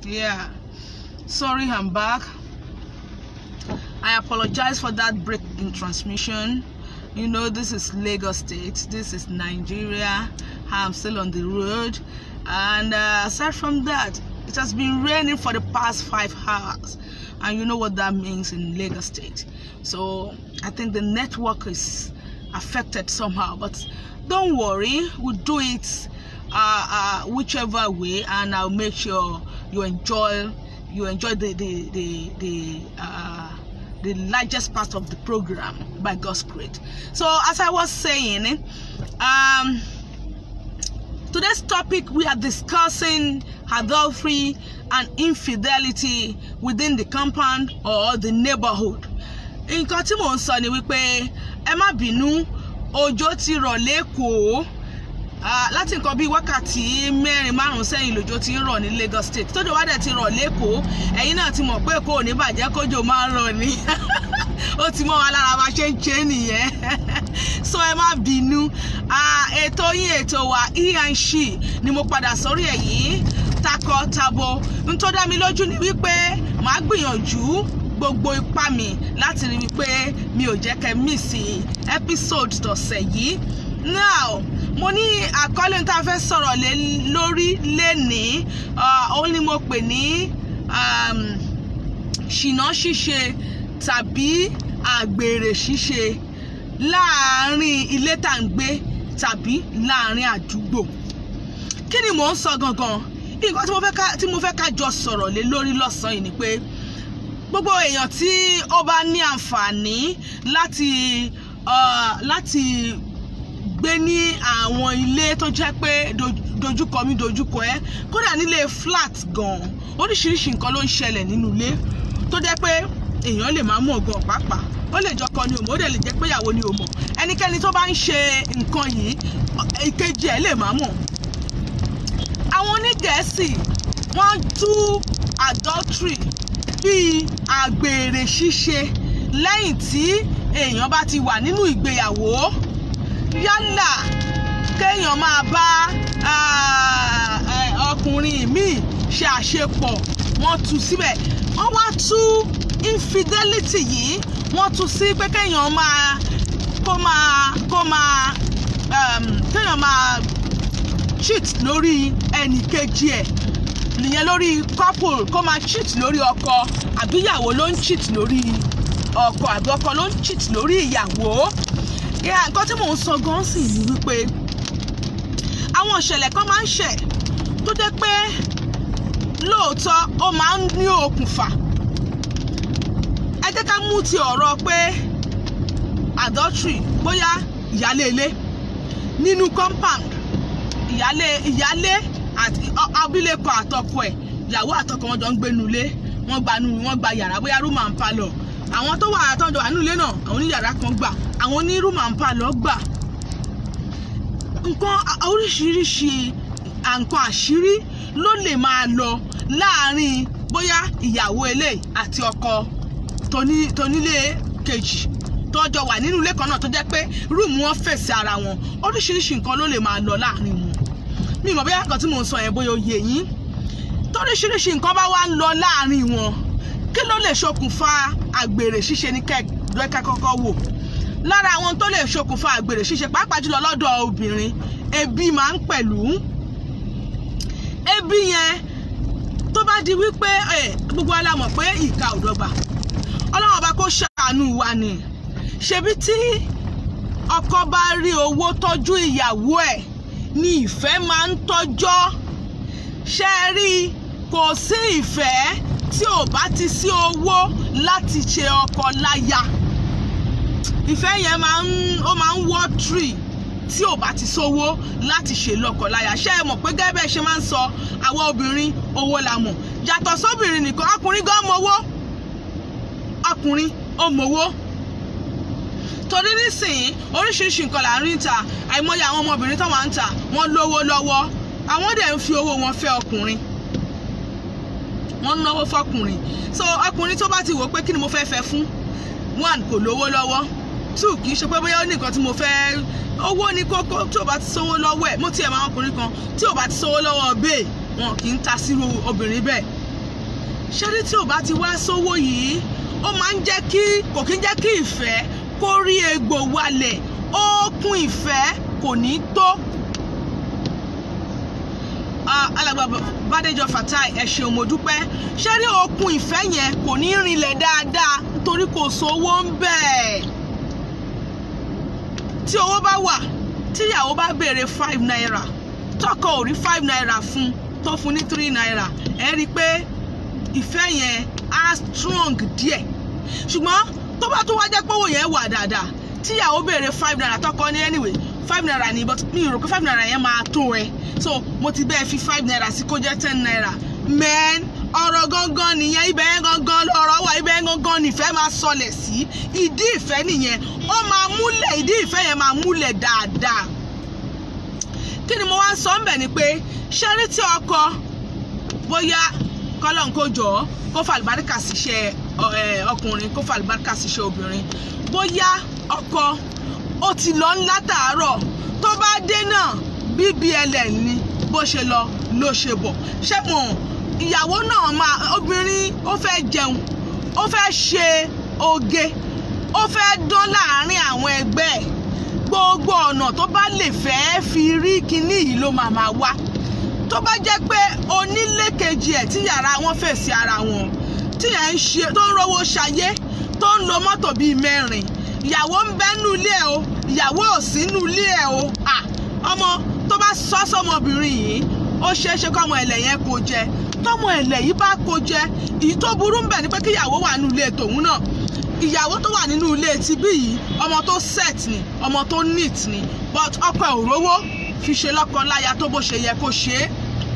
Yeah. Sorry, I'm back. I apologize for that break in transmission. You know, this is Lagos State. This is Nigeria. I'm still on the road. And uh, aside from that, it has been raining for the past five hours. And you know what that means in Lagos State. So I think the network is affected somehow. But don't worry, we'll do it uh, uh, whichever way, and I'll make sure you enjoy you enjoy the the the, the uh, the largest part of the program by God's grace. So as I was saying, um, today's topic we are discussing adultery and infidelity within the compound or the neighborhood. nǹkan tí mò ń sọ ni wípé ẹ má bínú òjò ti rọ̀ lẹ́kọ̀ọ́ láti nǹkan bíi wákàtí mẹ́rin márùn-ún sẹ́yìn lòjò ti ń rọ̀ ní Lagos State tójò wá dẹ̀ ti rọ̀ lẹ́kọ̀ọ́ ẹ̀yin náà ti mọ̀ pé kò ní bàjẹ́ kójò máa ń rọ̀ ni ó ti mọ́ wa lára wa ṣe ń ṣe nìyẹn so ẹ má bínú ètò yín ètò wa he and she ni mo padà sórí ẹ̀ yìí takọ tabo n tó dá mi lójú ni wípé màá gbìyànjú gbogbo ipá mi láti rí wípé mi ò jẹ́ kẹ́ mísì episode tọ̀sẹ̀ yìí now mo ní àkọlé tá a fẹ́ sọ̀rọ̀ lé lórí lénìí òun ni mo pè ní ṣìnà ṣíṣe tàbí àgbèrè ṣíṣe láàárín ilé tá à ń gbé tàbí láàárín àdúgbò kí ni mò ń sọ gangan nǹkan tí mo fẹ́ ká jọ sọ̀rọ̀ lé lórí lọ́sàn-án yìí ni pé gbogbo èèyàn tí ó bá ní àǹfààní láti láti gbé ní àwọn ilé tó jẹ́ pé dojúkọ mi dojúkọ ẹ kódà nílé flat gan oríṣiríṣi nǹkan ló ń ṣẹlẹ̀ nínú ilé tó jẹ́ pé èèyàn lè máa mọ̀ gan pàápàá ó lè jọkọ ni òmò ó dẹ̀ lè jẹ́ pé ìyàwó ni òmò ẹnikẹ́ni tó bá ń ṣe nǹkan yìí ìkejì ẹ̀ lè máa mọ̀ àwọn onígẹ̀ẹ́sì wọ́n tú adultery bíi àgbèrè ṣíṣe lẹ́yìn tí èèyàn bá ti wà nínú ìgbéyàwó yálà kéèyàn máa bá ọkùnrin míì ṣe àṣepọ̀ wọ́n tú síbẹ̀ wọ́n wá tú infidelity yìí wọ́n tú sí pé kéèyàn máa kó máa kó máa kéèyàn máa cheat lórí ẹnì kejì ẹ̀ nìyẹn lórí couple kó máa cheat lórí ọkọ àbí ìyàwó ló ń cheat lórí ọkọ àbí ọkọ ló ń cheat lórí ìyàwó nǹkan tí mò ń sọ gan sì ni wípé àwọn ìṣẹ̀lẹ̀ kan máa ń ṣẹ̀ tó jẹ́ pé lóòótọ́ ó máa ń ní okùnfà ẹ jẹ́ ká mú ti ọ̀rọ̀ pé adultery bóyá ìyálé ilé nínú compound ìyálé ìyálé àti abilékọ àtọkọ ẹ̀ ìyàwó àtọkọ wọn jọ ń gbénu ilé wọ́n gba nu wọ́n gba yàrá bóyá room and parlour àwọn tó wà àtọjọ wà nílé náà àwọn oníyàrá kan gbà àwọn ní room and parlour gbà nǹkan oríṣiríṣi nǹkan àṣírí ló lè máa lọ láàárín bóyá ìyàwó ilé àti ọkọ tónílé kejì tọjọ wà nínú ilé kan náà tó jẹ́ pé rúùmù wọn fèsì ara wọn oríṣiríṣi nǹkan ló lè máa lọ láàárín wọn mi mọ̀ bóyá nǹkan tí mò ń sọ yẹn bóyá ó yé yín toríṣiríṣi nǹkan bá wá ń lọ láàárín wọn kí ló lè ṣokùnfà àgbèrè ṣíṣe ní kẹ́ẹ̀dọ́ká kọ́kọ́ wò lára àwọn tó lè ṣokùnfà àgbèrè ṣíṣe pàápàá jùlọ lọ́dọ̀ obìnrin ebi máa ń pẹ̀lú ebi yẹn tó bá di wípé gbogbo ala mọ̀ pé ìka ò dọ́gba ọlọ́run ọba kó ṣàánú wa ni ṣebí tí ọkọ bá rí owó tọ́jú ìyàwó ẹ̀ ni ìfẹ́ máa ń tọ́jọ́ ṣe é rí kò sí ìfẹ́ tí ò bá ti sí owó láti ṣe ọkọ láya ìfẹ́ yẹn máa ń ó máa ń wọ́ tree tí ò bá ti sówó láti ṣe lọ́kọ láya ṣé ẹ mọ̀ pé gẹ́gẹ́ bẹ́ẹ̀ ṣe máa ń sọ àwọn obìnrin owó la mọ̀ yàtọ̀ sóbìnrin nìkan ọkùnrin gan mọ̀wó ọkùnrin ó mọ̀wó torí nísìnyí oríṣiríṣi nǹkan là ń rí ta àìmọye àwọn ọmọbìnrin tó wà ń ta wọ́n lówó lọ́wọ́ àwọn dẹ̀ ń fi owó wọn fẹ́ ọkùnrin wọ́n náwó fọkùnrin so ọkùnrin tó bá ti wò pé kí ni mo fẹ́ fẹ́ fún one kò lówó lọ́wọ́ two kì í ṣe pé bóyá ó ní nǹkan tí mo fẹ́ owó ní kókó tí ò bá ti sówó lọ́wọ́ ẹ̀ mo tiẹ̀ máa ọkùnrin kan tí ò bá ti sówó lọ́wọ́ bẹ́ẹ̀ wọn kì í ta sírú obìnrin bẹ́ẹ̀ ṣẹ́rí tí ò bá ti wá sówó yìí ó máa ń jẹ́ kí kò kí ń jẹ́ kí ìfẹ́ kó rí egbò wálẹ̀ ókun ìfẹ́ kò ní tó. alàgbà Bádéjọ Fatai ẹ ṣeun mo dúpẹ́ ṣẹ́rí okun ìfẹ́ yẹn kò ní rinlẹ̀ dáadáa nítorí kò sówó ń bẹ̀. tí owó bá wà tíyàwó bá béèrè five naira tọkọ ò rí five naira fún tó fún ní three naira ẹ rí i pé ìfẹ́ yẹn á strong díẹ̀ ṣùgbọ́n tó bá tún wá jẹ́ pé owó yẹn wà dáadáa tíyàwó béèrè five naira tọkọ ní anyway five naira ni but mi rò pé five naira yẹn máa tó ẹ so mo ti bẹ́ẹ̀ fi five naira sí kó jẹ́ ten naira men ọ̀rọ̀ gangan nìyẹn ibẹ̀ yẹn gangan ọ̀rọ̀ wà ibẹ̀ yẹn gangan nìfẹ́ máa sọlẹ̀ sí ìdí ìfẹ́ nìyẹn ó máa múlẹ̀ ìdí ìfẹ́ yẹn máa múlẹ̀ dáadáa kí ni mo wá sọ ń bẹ̀ ni pé ṣẹ́rí tí ọkọ bóyá kọ́lọ́n kó jọ kó fàlùbáríkà síṣẹ́ ọkùnrin kó fàlùbáríkà síṣẹ́ obìnrin bóyá ọkọ ó ti lọ ńlá tàárọ̀ tó bá dé náà bbl ni bó ṣe lọ ló ṣe bọ̀ ṣé mo ìyàwó náà máa obìnrin ó fẹ́ jẹun ó fẹ́ ṣe oge ó fẹ́ dán láàárín àwọn ẹgbẹ́ ẹ̀ gbogbo ọ̀nà tó bá lè fẹ́ fi rí kinní yìí ló máa máa wá tó bá jẹ́ pé onílé kejì ẹ̀ tí yàrá wọn fèsì ara wọn tí ẹ̀ ń ṣe tó ń rówó ṣayé tó ń lo mọ́tò bíi mẹ́rin ìyàwó ń bẹ́ nú ilé ẹ̀ o ìyàwó ò sí nú ilé ẹ̀ o à ọmọ tó bá sọ sọmọbìnrin yìí ó ṣeé ṣe kọ́mọ ẹ̀lẹ̀ yẹn kó jẹ tọ́mọ ẹ̀lẹ̀ yìí bá kó jẹ èyí tó burú ń bẹ̀ ni pé kí ìyàwó wà nú ilé tòun náà ìyàwó tó wà nínú ilé tibí yìí ọmọ tó set ni ọmọ tó neat ni but ọkọ ẹ̀ ò rówó fi ṣe lọ́kọ láya tó bó ṣe yẹ kó ṣe é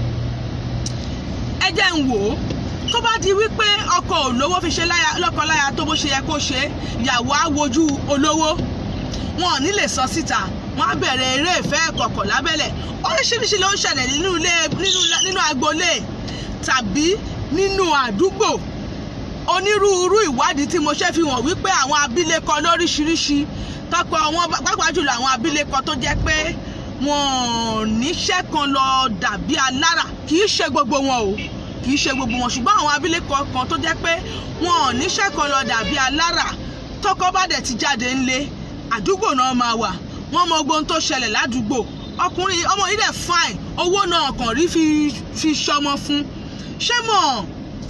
ẹ jẹ́ ń wò ó tó bá di wípé ọkọ ò lówó fi ṣe lọ́kọ láya tó bó ṣe yẹ kó ṣe é ìyàwó á wojú olówó wọn ò ní lè sọ síta wọn á bẹ̀rẹ̀ eré ìfẹ́ kọ̀kọ̀ lábẹ́lẹ̀ oríṣiríṣi ló ń ṣẹlẹ̀ nínú ilé nínú agboolé tàbí nínú àdúgbò onírúurú ìwádìí tí mo ṣe fi hàn wípé àwọn abilékọ lóríṣiríṣi tọkọ wọn pàápàá jùlọ àwọn abilékọ tó jẹ́ pé wọn níṣẹ́ kan lọ dàbí alára kì í ṣe gbogbo wọn o kì í ṣe gbogbo wọn ṣùgbọ́n àwọn abilékọ kan tó jẹ́ pé wọn níṣẹ́ kan lọ dàbí alára tọkọ bá dẹ̀ ti jáde ńlé àdúgbò náà máa wà wọ́n mọ ogun tó ṣẹlẹ̀ ládùúgbò ọkùnrin ọmọ yìí dẹ̀ fine owó náà kàn rí fi fi ṣọmọ fún ṣé mọ̀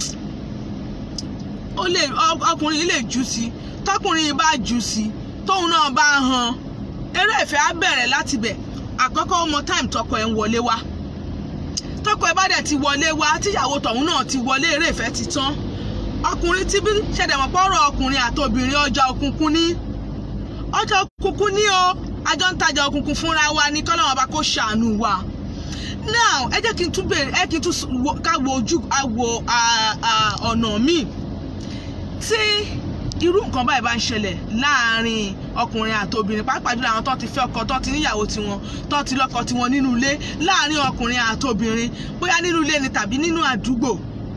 ó lè ọkùnrin yìí lè jù sí tọkùnrin yìí bá jù sí tóun náà bá han eré ìfẹ́ á bẹ̀rẹ̀ láti bẹ̀ àkọ́kọ́ ọmọ time tọkọ ẹ̀ ń wọlé wá tọkọ ẹ̀ bá dẹ̀ ti wọlé wá tíyàwó tọ̀hún náà ti wọlé eré ìfẹ́ ti tán ọkùnrin tí bí ṣẹ̀dẹ̀mọ̀ pọ̀rọ̀ ọkùnrin àti obìnrin ọjà òkùnkùn ní ọjà òkùnkùn ní o àjọ ń tajà òkùnkùn fúnra wa ní kọ́lọ́wọ́n bá kó ṣàánú wa now ẹ jẹ́ kí n tún bèrè ẹ kí n tún ká wo ojú àwo ọ̀nà míì tí irú nǹkan báyìí bá ń ṣẹlẹ̀ láàárín ọkùnrin àti obìnrin pàápàá jùlọ àwọn tó ti fẹ́ ọkọ tó ti níyàwó tiwọn tó ti lọ́kọ tiwọn nínú ilé láàárín ọkùnrin àti obìnrin bóyá nínú ilé ni tàbí nínú àdúgbò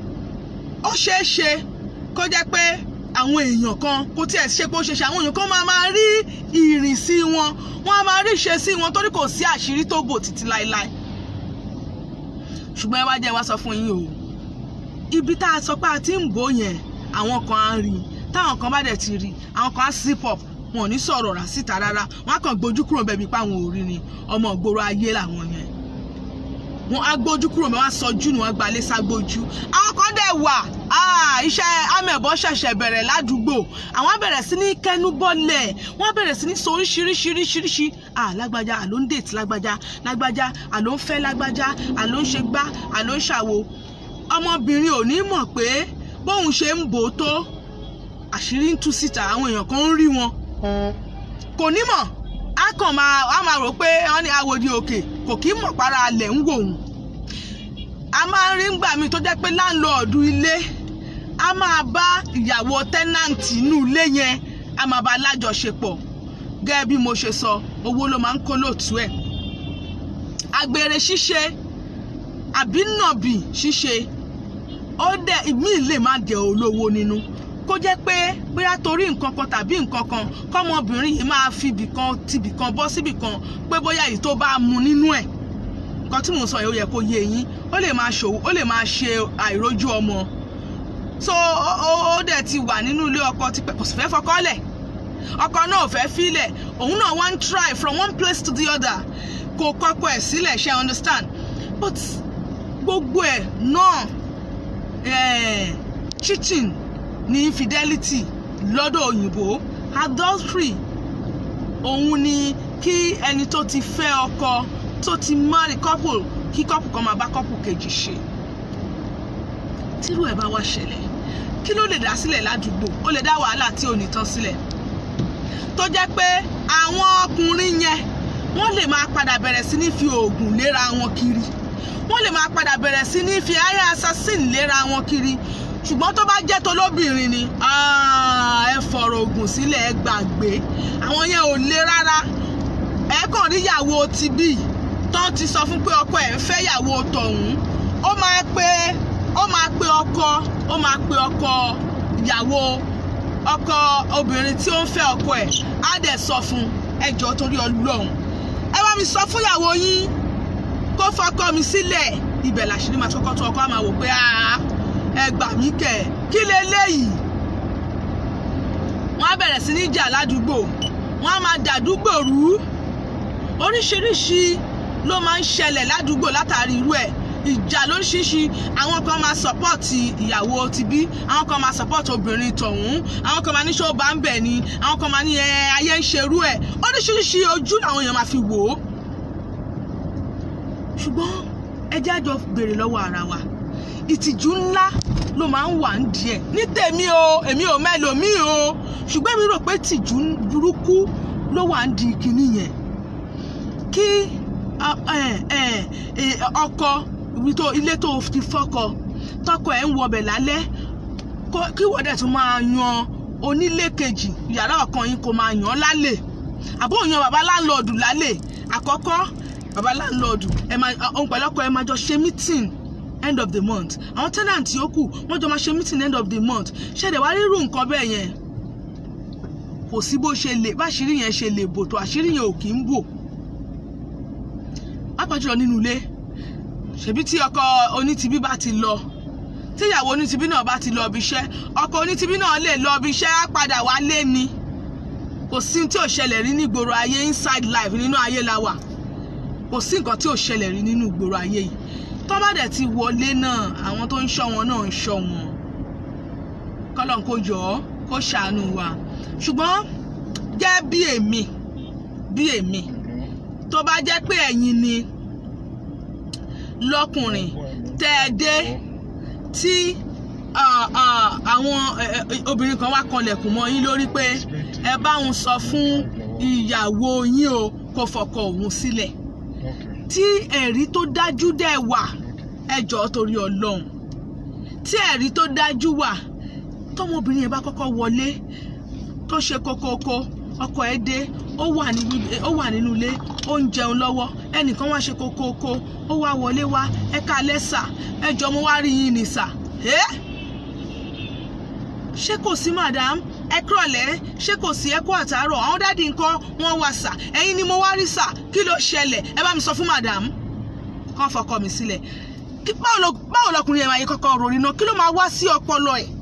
ó ṣeé ṣe kó jẹ́ pé àwọn èèyàn kan kó tiẹ̀ ṣe pé ó ṣe ṣe àwọn èèyàn kan máa máa rí ìrìnsí wọn wọ́n á máa rí ìṣesí wọn torí kò sí àṣírí tó bò títí láéláé ṣùgbọ́n ẹ wá jẹ́ wá sọ fún yín o ibi tá a sọ pé a ti ń bò yẹn àwọn kan á rí i táwọn kan bá dẹ̀ ti rí àwọn kan á zip up wọn ò ní sọ̀rọ̀ rà síta rárá wọn á kàn gbójú kúrò bẹ́ẹ̀ bí pa àwọn ò rí ni ọmọ ìgboro ayé làwọn yẹn wọn á gbójú kúrò bẹ́ẹ̀ wọn á sọjú ni wọn gbalẹ̀ ságbójú àwọn kan dẹ̀ wà iṣẹ́ amẹ̀bọ ṣẹ̀ṣẹ̀ bẹ̀rẹ̀ ládùúgbò àwọn bẹ̀rẹ̀ sí ní kẹnubọ́lẹ̀ wọ́n bẹ̀rẹ̀ sí ní sọ oríṣiríṣiríṣiríṣi lágbájá àló ń dètì lágbájá lágbájá àló ń fẹ́ lágbájá àló ń ṣe gbá àló ń ṣàwo ọmọbìnrin ò ní mọ̀ pé bóun ṣe ń bò ó tó àṣírí ń tú síta àwọn èèyàn kan ń rí wọn kò ní mọ̀ á kàn máa á máa rò pé wọ́n ní awòdì òkè kò kí mọ̀ para alẹ̀ ń wò òun a máa ń rí ngbà míì tó jẹ́ pé láńlọ́ọ̀dù ilé a máa bá ìyàwó tẹ́nàǹtì inú ilé yẹn a máa bá lájọṣepọ̀ gẹ́gẹ́ bí mo ṣe sọ owó ló máa ń kó lóòtú ẹ̀ àgbèrè ṣíṣe àbí nàbì ṣíṣe ó dẹ̀ ìmí lè má jẹ́ olówó nínú kó jẹ́ pé bóyá torí nǹkan kan tàbí nǹkan kan kọ́mọbìnrin yìí máa fi ibìkan tibìkan bọ́ síbìkan pé bóyá èyí tó bá mu nínú ẹ̀ nǹkan tí mò ń sọ yìí ó yẹ kó yé yín ó lè máa ṣòwò ó lè máa ṣe àìrójú ọmọ so ó ó- ó dẹ̀ ti wà nínú ilé ọkọ tipẹ́ kò sì fẹ́ fọkọ lẹ̀ ọkọ náà ò fẹ́ filẹ̀ òun náà wá ń try from one place to the other kò kọ́kọ́ ẹ̀ sílẹ̀ ṣe understand but gbogbo ẹ̀ náà eh, cheating ní infidelity lọ́dọ̀ òyìnbó adultery òun ni kí ẹni tó ti fẹ́ ọkọ tó ti marry couple kí couple kan máa bá couple kejì ṣe tírú ẹ̀ bá wá ṣẹlẹ̀ kí ló lè dá sílẹ̀ ládùúgbò ó lè dá wàhálà tí ò ní tán sílẹ̀ tó jẹ́ pé àwọn ọkùnrin yẹn wọ́n lè máa padà bẹ̀rẹ̀ sí ní fi oògùn léra wọn kiri wọ́n lè máa padà bẹ̀rẹ̀ sí ní fi aya assassin léra wọn kiri ṣùgbọ́n tó bá jẹ́ tolóbìnrin ni ah, ẹ fọ̀rọ̀ oògùn sílẹ̀ ẹ gbàgbé àwọn yẹn ò le rárá ẹ kàn rí ìyàwó ti bí tán ti sọ fún pé ọkọ ẹ̀ ń fẹ́ ìyàwó tọ̀hún ó máa pe ó máa pe ọkọ ó máa pe ọkọ ìyàwó ọkọ obìnrin tí ó ń fẹ́ ọkọ ẹ̀ á dẹ̀ sọ fún ẹjọ́ torí ọlọ́run ẹ bá mi sọ fún ìyàwó yín kó fọkọ mi sílẹ̀ ibẹ̀ làṣírí máa kọ́kọ́ tó ọkọ á máa wò pé "Ah, ẹ gbà mí kẹ̀ kí leléyìí wọ́n á bẹ̀rẹ̀ sí ní jà ládùúgbò wọ́n á máa dàdúgbò rú oríṣiríṣi ló máa ń ṣẹlẹ̀ ládùúgbò látàrí irú ẹ̀ ìjà lóríṣiríṣi àwọn kan máa sọpọ́ọ̀tì ìyàwó ti bí àwọn kan máa sọpọ́ọ̀tì obìnrin tọ̀hún àwọn kan máa ní ṣó bá ń bẹ̀ ni àwọn kan máa ní ẹ ayé ń ṣerú ẹ̀ oríṣiríṣi ojú làwọn èèyàn máa fi wò ó ṣùgbọ́n ẹ jẹ́ àjọ béèrè lọ́wọ́ ara wa ìtìjú ńlá ló máa ń wà ń díẹ̀ ní tèmi o èmi ò mẹ́lòmíì o ṣùgbọ́n mi rò pé tìjú burúkú ló wà ń di kinní yẹn kí a- ẹ- ẹ- ẹ- ọkọ ibi tó- ilé tó ti fọ́kọ tọkọ ẹ̀ ń wọbẹ̀ lálẹ́ kó- kí wọ́n dẹ̀ tún máa yan onílé kejì yàrá ọ̀kan yín kó máa yàn án lálẹ́ àbó yan bàbá láńlọ́ọ̀dù lálẹ́ àkọ́kọ́ bàbá láńlọ́ọ̀dù ẹ máa òun pẹ̀lú ọkọ ẹ máa jọ ṣe meeting end of the month àwọn tenant yòókù wọ́n jọ máa ṣe meeting end of the month ṣẹ̀dẹ̀ wá rírú nǹkan bẹ́ẹ̀ yẹn kò sí bó ṣe lè báṣírí yẹn ṣe lè bò tó àṣírí yẹn ò kì í bò pàápàá jùlọ nínú ilé ṣebí tí ọkọ onítìbí bá ti lọ tíyàwó onítìbí náà bá ti lọ ibi iṣẹ́ ọkọ onítìbí náà lè lọ ibi iṣẹ́ á padà wálé ni kò sí tí ò ṣẹlẹ̀ rí ní ìgboro ayé inside life nínú ayé la wà kò sí nǹkan tí ò ṣẹlẹ̀ rí nínú ìgboro ayé yìí tó bá dẹ̀ ti wọlé náà àwọn tó ń ṣọ́ wọn náà ń ṣọ́ wọn kọ́lọ́n kó jọ ọ́ kó ṣàánú wa ṣùgbọ́n jẹ́ bí èmi bí èmi tó bá jẹ́ pé ẹ̀yin ni lọ́kùnrin tẹ́ ẹ dé tí ah, ah, àwọn eh, eh, obìnrin kan wá kanlẹ̀kùn mọ́ yín lórí pé ẹ bá òun sọ fún ìyàwó yín o kó fọkọ òun sílẹ̀ tí ẹ̀rí tó dájú dẹ̀ wà ẹ jọ̀ọ́ torí ọlọ́run tí ẹ̀rí tó dájú wà tọmọbìnrin yẹn bá kọ́kọ́ wọlé tó ṣe kókókó ọkọ ẹ̀ dé ó wà ní ó wà nínú ilé ó ń jẹun lọ́wọ́ ẹnìkan wá ṣe kókókó ó wá wọlé wá ẹ kalẹ́ sà ẹ jọ mo wá rí yín ní sà ẹ́ ṣé kò sí madam ẹ kúrọ̀lẹ́ ṣé kò sí ẹ kú àtàárọ̀ àwọn dáàdi nǹkan wọ́n wá sà ẹ̀yin ni mo wá rí sà kí ló ṣẹlẹ̀ ẹ bá mi sọ fún madam kàn fọkọ mi sílẹ̀ kí báwo lọ- báwo lọkùnrin yẹn máa yẹ kọ́kọ́ rori náà kí ló máa wá sí ọpọlọ ẹ̀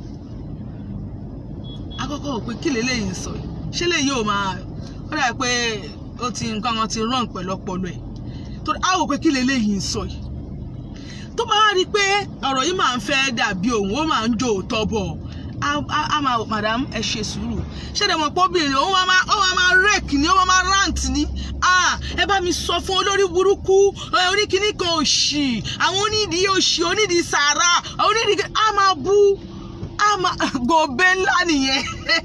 akọ́kọ́ wò pé kí lélẹ́yìn sọ yìí ṣé lèyí ò máa ó dà pé ó ti nǹkan kan ti rán pẹ̀lú ọpọlọ ẹ̀ torí á wò pé kí lélẹ́yìn sọ yìí tó bá wá rí i pé ọ̀rọ̀ yìí máa ń fẹ́ dàbí òun ó máa ń jò òótọ́ bọ̀ á á- á máa madam ẹ ṣe sùúrù ṣé ẹ mọ̀ pé obìnrin òun máa máa ó máa máa rake ni ó máa máa rant ni ah ẹ bá mi sọ fún olórí burúkú ẹ, oníkíní kan òṣì àwọn onídìí òṣì onídìí sàárà onídìí á máa bú á máa gòbé ńlá nìyẹn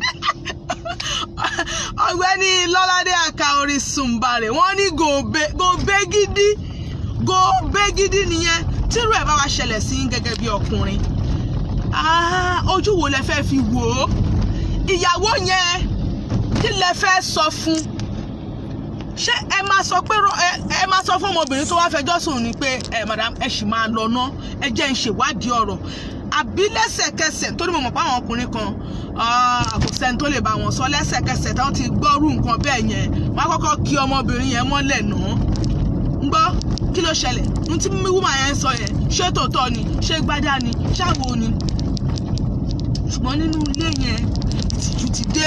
ọ̀gbẹ́ni lọ́ládé àka orin sùnbàrẹ̀ wọ́n ní gòbé gòbé gidi gòbé gidi nìyẹn tírú ẹ̀ bá wa ṣẹlẹ̀ sí yín gẹ́gẹ́ bí ọkùnrin Ah, ojú wo lẹ fẹ́ fi wò ó ìyàwó yẹn kí lẹ fẹ́ sọ fún ṣé ẹ máa sọ pé rọ- ẹ ẹ máa sọ fún ọmọbìnrin tó wá fẹjọ́ sùn ni pé ẹ madam ẹ sì máa lọ ná ẹ jẹ́ ń ṣèwádìí ọ̀rọ̀ àbí lẹ́sẹ̀kẹsẹ̀ torí mo mọ̀ pé àwọn ọkùnrin kan ah, kò sẹ́ni tó lè bá wọn sọ lẹ́sẹ̀kẹsẹ̀ táwọn ti gbọ́rú nǹkan bẹ́ẹ̀ yẹn wọ́n á kọ́kọ́ kí ọmọbìnrin yẹn mọ́lẹ̀ náà ń gbọ́ kí ló ṣẹlẹ̀ ní tí wúmà yẹn ń sọ yẹn ṣé tòótọ́ ni ṣé gbádá ni ṣáwo ni ṣùgbọ́n nínú ilé yẹn ìtìjú ti dé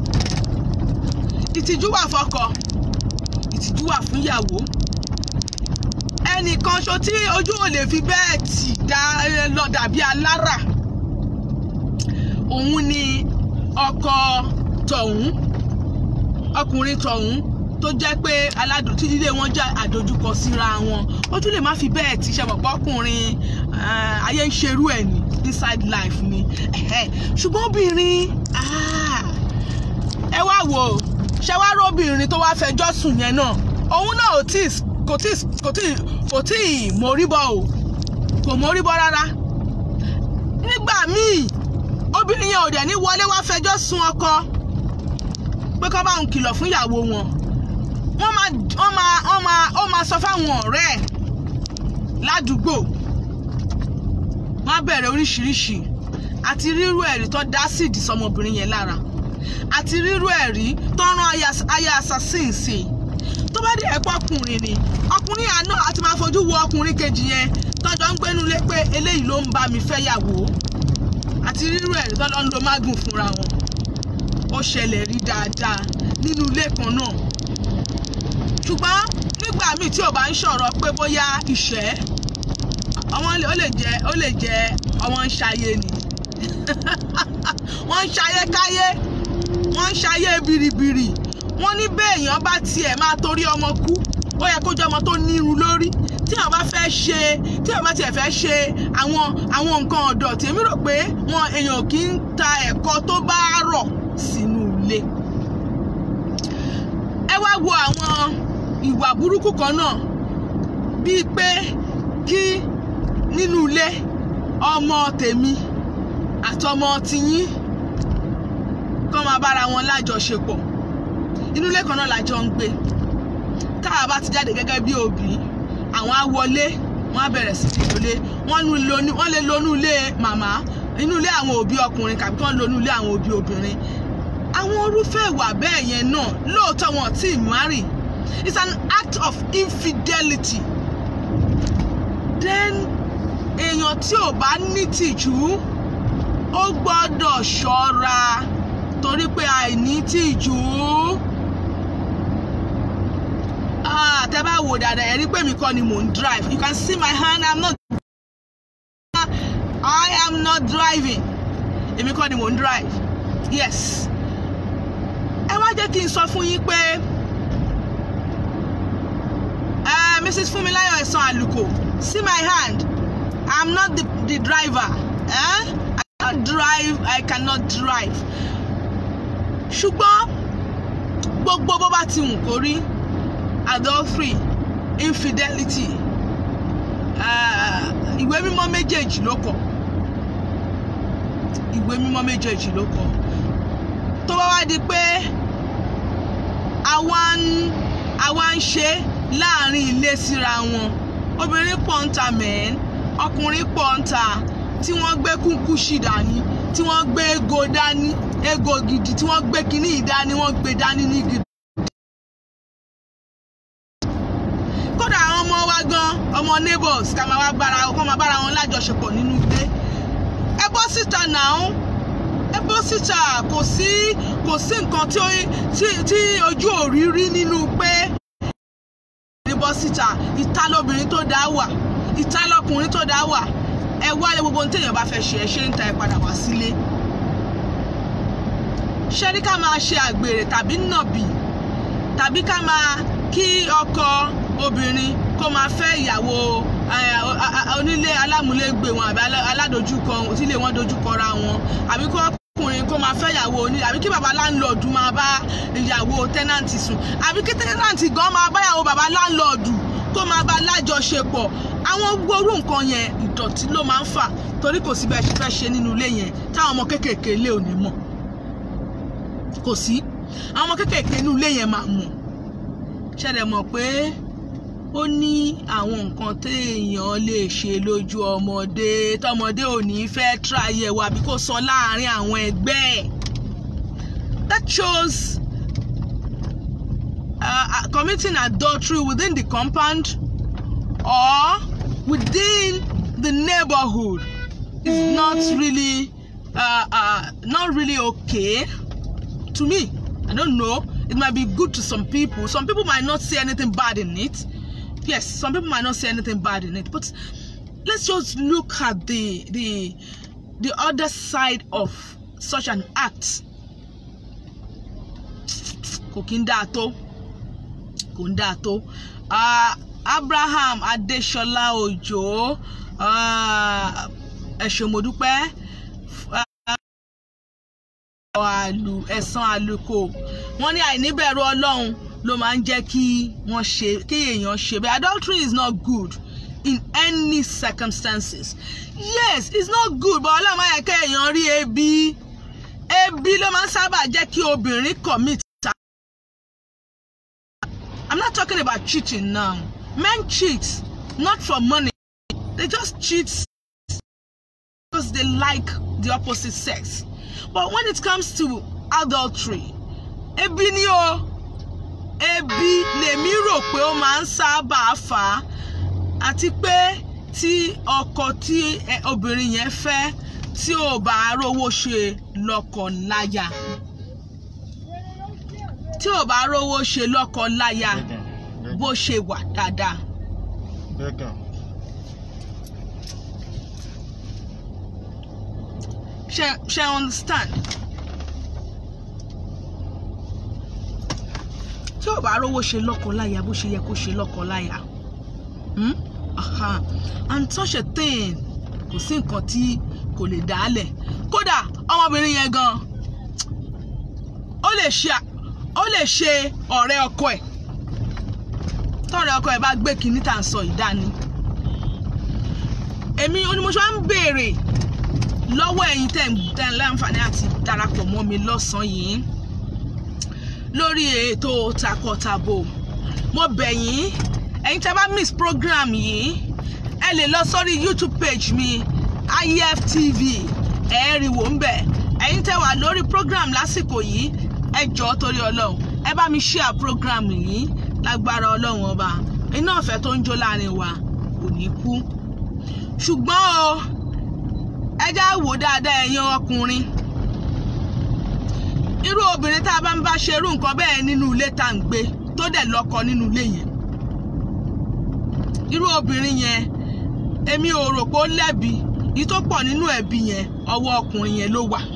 ìtìjú wà fọ́kọ ìtìjú wà fún ìyàwó ẹnìkan ṣo tí ojú ò lè fi bẹ́ẹ̀ tì dá lọ dàbí alára òun ni ọkọ tọ̀hún ọkùnrin tọ̀hún tó jẹ́ pé aládùn tí ilé wọn jẹ́ àdójúkọ síra wọn ojú lè má fi bẹ́ẹ̀ tí ṣe pọ̀pọ̀ ọkùnrin ayé ń ṣerú ẹ̀ ní inside life ni ṣùgbọ́n obìnrin ẹ wá wò ó ṣe wá róbìnrin tó wá fẹjọ́ sùn yẹn náà òun náà ò tí kò tí kò tí kò tí mórí bọ́ o kò mórí bọ́ rárá nígbà míì obìnrin yẹn ò dẹ̀ ní wọlé wá fẹjọ́ sùn ọkọ pé kọ́ bá ń kìlọ̀ fún ìyàwó wọn wọ́n máa wọ́n máa wọ́n máa ó máa sọ fáwọn ọ̀rẹ́ ẹ̀ ládùúgbò wọ́n á bẹ̀rẹ̀ oríṣiríṣi àti rírú ẹ̀rí tó dá síìdì sọmọbìnrin yẹn lára àti rírú ẹ̀rí tó rán aya assassin sí i tó bá dé ẹ̀pọ̀ ọkùnrin ni ọkùnrin àná àti máa fojú wo ọkùnrin kejì yẹn tọ́jọ́ ń gbénu lé pé eléyìí ló ń bá mi fẹ́ yàwó àti rírú ẹ̀rí tó lọ́ ń lo mágùn fúnra wọn ó ṣẹlẹ̀ rí dáadáa nínú ilé kan náà ṣùgbọ́n nígbà míì tí ò bá ń sọ̀rọ̀ pé bóyá ìṣẹ́ ọmọ ó lè jẹ́ ó lè jẹ́ ọmọ ń ṣayé ni wọ́n ń ṣayé káyé wọ́n ń ṣayé biribiri wọ́n ní béèyàn bá tiẹ̀ máa torí ọmọ kú ó yẹ kó jẹ́ ọmọ tó nírun lórí tí àwọn bá fẹ́ ṣe tí àwọn bá tiẹ̀ fẹ́ ṣe àwọn àwọn nǹkan ọ̀dọ̀ tèmi rò pé wọn èèyàn kì í ta ẹ̀kọ́ tó bá rọ̀ sínú ilé ẹ wá wo àwọn ìwà burúkú kan náà bíi pé kí nínú ilé ọmọ tèmi àtọmọ tiyín kọ́ máa bára wọn lájọṣepọ̀ inú ilé kan náà lájọ ń gbé táwa bá ti jáde gẹ́gẹ́ bí òbí àwọn á wọlé wọ́n á bẹ̀rẹ̀ sí ní wọlé wọ́n lè lo inú ilé màmá inú ilé àwọn òbí ọkùnrin kàbí kí wọ́n lo inú ilé àwọn òbí obìnrin àwọn orúfẹ́ ìwà bẹ́ẹ̀ yẹn náà lóòótọ́ wọn ò tí ì marry it's an act of infidelity then èèyàn tí ò bá ní tìjú ó gbọ́dọ̀ ṣọ́ra torí pé àìní tìjú tẹ́ bá wò dáadáa ẹ rí pé mi kọ́ ni mò ń drive you can see my hand i'm not i am not driving èmi kọ́ ni mò ń drive yes ẹ wá jẹ́ kí n sọ fún yín pé uh, mrs funmilayo ẹ̀sán àlùkò see my hand i'm not the, the driver eh? i cannot drive i cannot drive ṣùgbọ́n gbogbo bó bá ti wù kó rí adultery infidelity ìwé mímọ́ méjèèjì ló kọ ìwé mímọ́ méjèèjì ló kọ tó bá wá di pé àwa ń àwa ń ṣe láàrin ilé síra wọn obìnrin pọ̀ ń ta mẹ́ẹ́n ọkùnrin pọ̀ ń ta tí wọ́n gbé kúnkúṣì dání tí wọ́n gbé ego dání ego gidi tí wọ́n gbé kínní ìdání wọ́n gbé dání ní gidi. kódà àwọn ọmọ wa gan ọmọ neighbors ká máa wá bára kó máa bára wọn lájọṣepọ̀ nínú ilé ẹ bọ́ síta náà ẹ bọ́ síta kò sí kò sí nǹkan tí tí ojú òrí rí nínú pé ní bọ́ síta ìta lóbìnrin tó dá wà ìta lọkùnrin tó dá wà ẹ wálé gbogbo ohun téèyàn bá fẹ́ ṣe ẹ ṣe ń ta ẹ padà wá sílé ṣé ní ká máa ṣe àgbèrè tàbí nàbì tàbí ká máa kí ọkọ obìnrin kó máa fẹ́ ìyàwó onílé alámúlégbè wọn àbí aládojúkọ tílé wọn dojúkọra wọn àbí kó ọkùnrin kó máa fẹ́ ìyàwó onílé àbí kí bàbá láńlọ́ọ̀dù máa bá ìyàwó tẹ́nàntì sùn àbí kí tẹ́nàntì gan máa bá ìyàwó bàbá láńlọ́ọ̀dù kó máa bá lájọṣepọ̀ àwọn gbóró nǹkan yẹn ìdọ̀tí ló máa ń fà torí kò sí bẹ́ẹ̀ ṣe fẹ́ ṣe nínú ilé yẹn táwọn ọmọ kéékèèké ilé ò ní mọ̀ kò sí àwọn ọmọ kéékèèké inú ilé yẹn máa mọ̀ ṣẹlẹ̀ mọ̀ pé ó ní àwọn nǹkan téèyàn lè ṣe lójú ọmọdé tọmọdé ò ní fẹ́ tíráyẹ̀ wà bí kò sọ láàárín àwọn ẹgbẹ́ ẹ̀ that shows uh, uh, committing adultery within the compound or within the neighborhood is not really uh, uh, not really okay to me. I don't know. It might be good to some people. Some people might not see anything bad in it. Yes, some people might not see anything bad in it. But let's just look at the the the other side of such an act. Kò kí ń dáa tó. Kò ń dáa tó. Ah, Abraham Adéṣọlá Òjó ah, ẹ ṣé mo dúpẹ́ àlù ẹ̀sán àlùkò wọ́n ní àìníbẹ̀rù ọlọ́run ló máa ń jẹ́ kí wọ́n ṣe kí èèyàn ṣe bẹ́ẹ̀ adultery is not good in any circumstances yes it's not good but ọlọ́run máa yẹ kí èèyàn rí ebi ebi ló máa ń sábà jẹ́ kí obìnrin commit I'm not talking about cheating now men cheat not for money they just cheat because they like the opposite sex but when it comes to adultery ebi ni o ebi lèmi rò pé ó máa ń sábà fà á àti pé tí ọkọ tí ẹ- obìnrin yẹn fẹ́ tí ò bá rówó ṣe lọ́kọ láya tí ò bá rówó ṣe lọ́kọ láya bó ṣe wà dáadáa ṣe ṣe understand tí ò bá rówó ṣe lọ́kọ-láya bó ṣe yẹ kó ṣe lọ́kọ-láya hmm? Aha. and such a thing kò sí nǹkan tí kò lè dálẹ̀ kódà ọmọbìnrin yẹn gan ó lè ṣe ó lè ṣe ọ̀rẹ́ ọkọ ẹ̀ tọ́rẹ́ ọkọ ẹ̀ bá gbé kinní tà ń sọ ìdání èmi onímọ̀ṣọ́ ń béèrè lọ́wọ́ ẹ̀yin tẹ̀ ń tẹ̀ ń láǹfààní àti darapọ̀ mọ́ mi lọ́sàn-án yìí lórí ètò takọtabo mo bẹ̀ yín ẹ̀yin tẹ́ bá miss program yìí ẹ lè lọ sórí youtube page mi iftv ẹ rí wò ń bẹ̀ ẹ̀yin tẹ́ wà lórí program lásìkò yìí ẹ jọ̀ọ́ torí ọlọ́run ẹ bá mi share program yìí lágbára ọlọ́run ọba iná ọ̀fẹ́ tó ń jó láàrin wa kò ní kú ṣùgbọ́n o ẹ já wò dáadáa ẹ̀yin ọkùnrin irú obìnrin tá a bá ń bá ṣe irú nǹkan bẹ́ẹ̀ nínú ilé tá à ń gbé tó dẹ̀ lọ́kọ nínú ilé yẹn irú obìnrin yẹn èmi ò rò pé ó lẹ́bi yìí tó pọ̀ nínú ẹ̀bi yẹn ọwọ́ ọkùnrin yẹn ló wà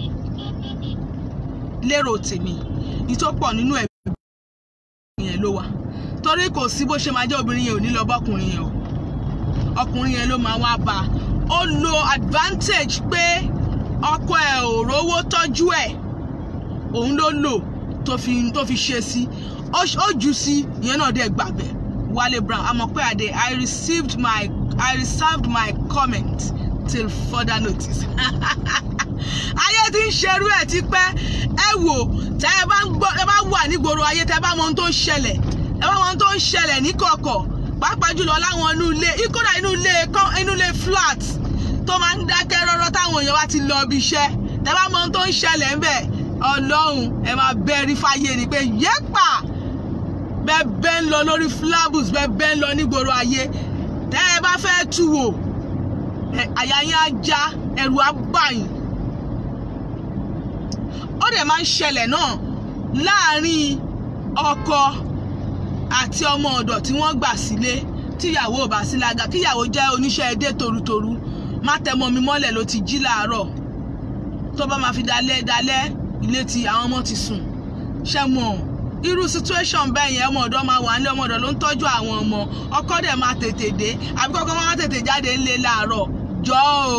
lérò tèmi yìí tó pọ̀ nínú ẹ̀bi yẹn ló wà torí kò sí bó ṣe máa jẹ́ obìnrin yẹn ò ní lọ bọ́kùnrin yẹn o ọkùnrin yẹn ló máa wá bá a ó lo advantage pé ọkọ ẹ̀ ò rówó tọ́jú ẹ̀ òun ló lò tó fi tó fi ṣe sí ó ó jù sí ìyẹn náà dẹ̀ gbàgbẹ́ Wale Brown àmọ́ pé àdé I received my I reserved my comment till further notice ayé tí ń ṣerú ẹ̀ ti pẹ́ ẹ wò tẹ́ ẹ bá ń gbọ́ ẹ bá wà nígboro ayé tẹ́ ẹ bá mọ ohun tó ń ṣẹlẹ̀ ẹ bá mọ ohun tó ń ṣẹlẹ̀ níkọ̀kọ̀ pàápàá jùlọ láwọn inú ilé ìkódà inú ilé kan inú ilé flat tó máa ń dákẹ́ rọ́rọ́ táwọn èèyàn bá ti lọ ibi iṣẹ́ tẹ́ bá mọ ohun tó ń ṣẹlẹ̀ ń bẹ̀ ọlọ́run ẹ máa bẹ́rí fáyé ni pé yẹ́pà bẹ́ẹ̀ bẹ́ẹ̀ ń lọ lórí flabus bẹ́ẹ̀ bẹ́ẹ̀ ń lọ nígboro ayé tẹ́ ẹ bá fẹ́ tú wò ẹ- àyà yín á já ẹ̀rù á bà yín ó dẹ̀ máa ń ṣẹlẹ̀ náà láàárín ọkọ àti ọmọ ọ̀dọ̀ tí wọ́n gbà sílé tíyàwó ò bá sí lága kíyàwó jẹ́ oníṣẹ́ edé torutoru má tẹmọ mi mọ́lẹ̀ ló ti jí láàárọ̀ tó bá máa fi dalẹ́ dalẹ́ ilé ti àwọn ọmọ ti sùn ṣe mọ̀ irú situation bẹ́ẹ̀ yẹn ọmọ ọ̀dọ́ máa wà nílé ọmọ ọ̀dọ́ ló ń tọ́jú àwọn ọmọ ọkọ dẹ̀ máa tètè dé àbí kọ́kọ́ máa tètè jáde ńlé láàárọ̀ jọ́ o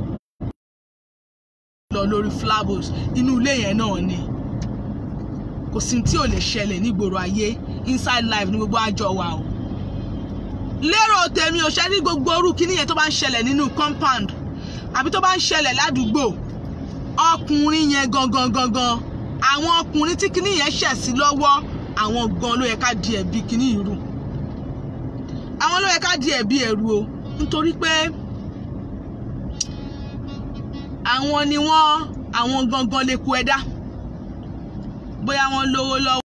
lọ lórí flabos inú ilé yẹn náà ni kò sí tí ò lè ṣẹlẹ̀ nígboro ayé inside life ní gbogbo àjọ wa o lérò tèmi ò ṣe ní gbogbo orú kíní yẹn tó bá ń ṣẹlẹ̀ nínú compound àbí tó bá ń ṣẹlẹ̀ ládùúgbò ọkùnrin yẹn gangan gangan àwọn ọkùnrin tí kíní yẹn ṣẹ̀ sí lọ́wọ́ àwọn gan ló yẹ ká di ẹ̀bi kíní irú àwọn ló yẹ ká di ẹ̀bi ẹ̀rù o nítorí pé àwọn ni wọ́n àwọn gangan lè kú ẹ̀dá bóyá wọ́n lówó lọ́wọ́.